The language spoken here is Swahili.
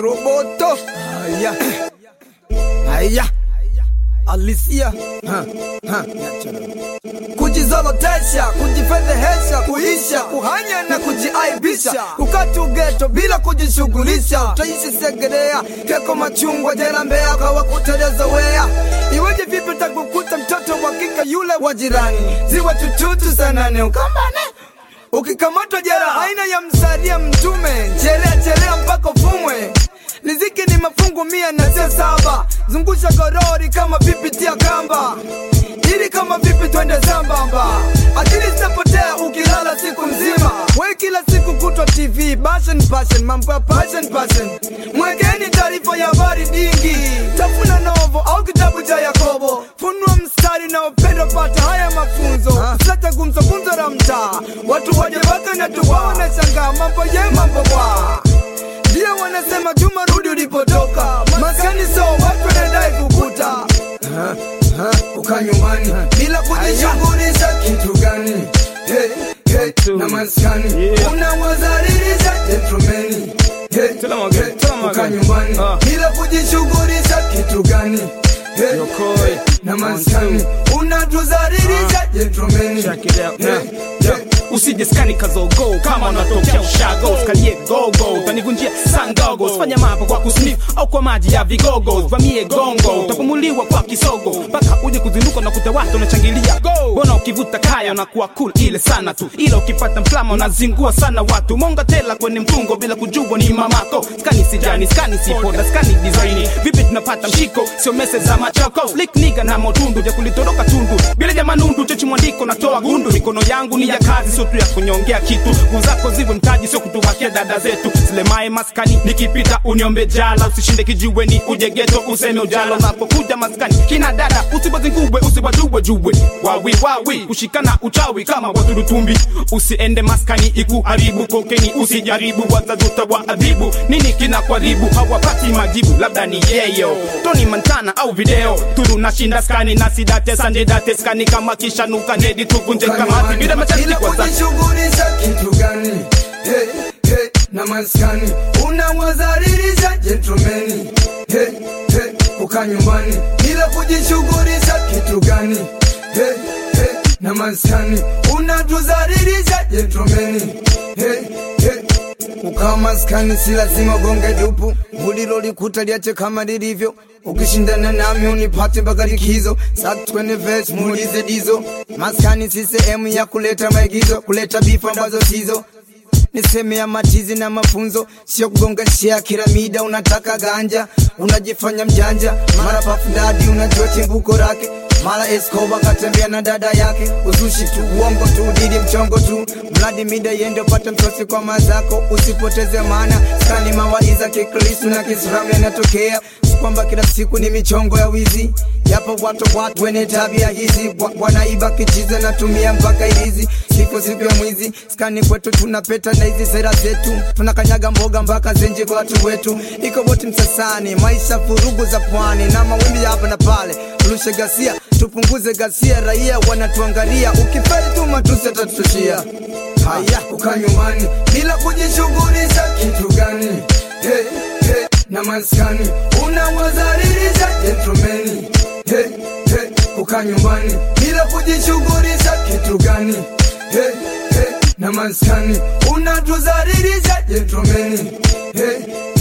Roboto. Haya. Haya. Alisia. Ha, ha. Kujizolotesha, kujifedhehesha, kuisha, kuhanya na kujiaibisha, kukatu geto bila kujishughulisha, utaishi Segerea, Keko, Machungwa, jela Mbeya, kwa kuteleza wea. Iweje vipi takukuta mtoto wa kike yule wa jirani, ziwa tututu sanane ukambane ukikamatwa jera aina ya msaria mtume chelea chelea mpaka ufumwe riziki ni mafungu mia na se saba zungusha gorori kama pipi tia kamba ili kama vipi twende sambamba akili zitapotea ukilala siku mzima we kila siku kutwa tv passion passion mambo ya passion passion mwekeni taarifa ya habari dingi tafuna novo au kitabu cha yakobo funua mstari na upendo pata haya mafunzo sata gumzo gumzo la mtaa watu waje waka na tuwaone shangaa mambo ye mambo bwa ndio wanasema juma rudi ulipotoka maskani so watu wanadai kukuta uka nyumbani bila kujishughulisha kitu gani Hey, hey, na maskani Yeah. unawazalilisha gentlemani Hey, Tell 'em again, hey, tell 'em uka again. nyumbani Ah. bila kujishughulisha kitu gani Hey, Yokoi. hey, na maskani unatuzalilisha gentlemani Check it out. Hey, Yeah. hey, usije skani kazogo kama unatokea ushago skalie gogo utanivunjia sangogo fanya mambo kwa kusnif au kwa maji ya vigogo vamie gongo utapumuliwa kwa kisogo mpaka uje kuzinduka na kuta watu unachangilia bona ukivuta kaya unakuwa cool ile sana tu ila ukipata mplama unazingua sana watu monga tela kwenye mtungo bila kujua ni mamako skani sijani skani sipoda skani design vipi tunapata mshiko sio mese za machoko slick niga na motundu vya kulitoroka tundu bila ja manundu chechi mwandiko natoa gundu mikono yangu ni ya kazi sio tu ya kunyongea kitu nguvu zako ziwe mtaji sio kutuwakia dada zetu zile mae maskani nikipita uniombe jala usishinde kijiweni uje geto useme ujala unapokuja maskani kina dada usibazingubwe usibajubwe jubwe wawi wawi kushikana uchawi kama waturutumbi usiende maskani ikuharibu kokeni usijaribu wazazi utawaadhibu nini kina kwaribu hawapati majibu labda ni yeyo toni mantana au video turu nashinda skani na sidate sandedate skani kama kishanuka nedi tuvunje kamati bila masharti bila kwa zati kujishughulisha kitu gani hey, hey, na maskani unawazalilisha gentlemani hey, hey, kukaa nyumbani bila kujishughulisha kitu gani hey, hey, na maskani unatuzalilisha gentlemani hey, hey, ukawa maskani si lazima gonge dupu mulilo likuta liache kama lilivyo ukishindana nami unipate mpaka likizo saktwene ves muulize dizo maskani si sehemu ya kuleta maigizo kuleta bifu ambazo sizo ni sehemu ya matizi na mafunzo sio kugonga shia kila mida unataka ganja unajifanya mjanja mara pafundadi unajua chimbuko lake mara Escobar katembea na dada yake, uzushi tu, uongo tu, didi mchongo tu, mradi mida yende upate msosi kwa mazako, usipoteze maana skani mawaiza kikristu na kiislamu yanatokea, si kwamba kila siku ni michongo ya wizi, yapo watu watu wenye tabia hizi, wa- wanaiba kichiza natumia mpaka ilizi, siku siku ya mwizi, skani kwetu tunapeta na hizi sera zetu, tunakanyaga mboga mpaka zenje kwa watu wetu, iko boti msasani, maisha furugu za pwani na mawimbi ya hapa na pale, turushe gasia, tupunguze gasia, raia wanatuangalia, ukifeli tu matusi atatushia. Haya, kukaa nyumbani bila kujishughulisha kitu gani? Hey, hey, na maskani unawazalilisha gentlemani. Hey, hey, kukaa nyumbani bila kujishughulisha kitu gani? Hey, hey, na maskani unatuzalilisha gentlemani. Hey,